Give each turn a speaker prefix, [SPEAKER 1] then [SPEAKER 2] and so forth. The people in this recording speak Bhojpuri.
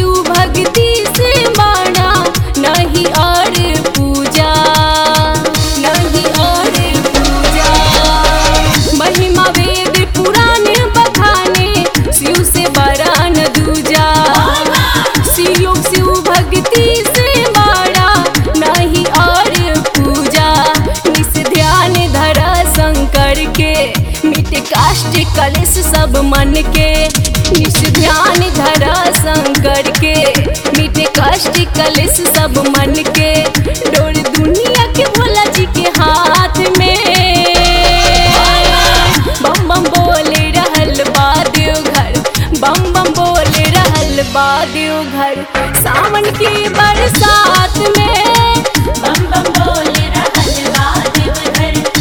[SPEAKER 1] शिव भक्ति से माना नहीं और पूजा नहीं और पूजा महिमा वेद पुराण बखाने शिव से बड़ा न दूजा शिव शिव भक्ति से माना नहीं और पूजा निस ध्यान धरा शंकर के मिट काष्ट कलेश सब मन के निस ध्यान धरा शंकर के मिट काष्ट कलेश सब मन के डोर दुनिया के भोला जी के हाथ में बम बम बोले रहल बा देवघर बम बम बोले रहल बा देवघर सावन की बरसात में
[SPEAKER 2] बम बम बोले रहल बा देवघर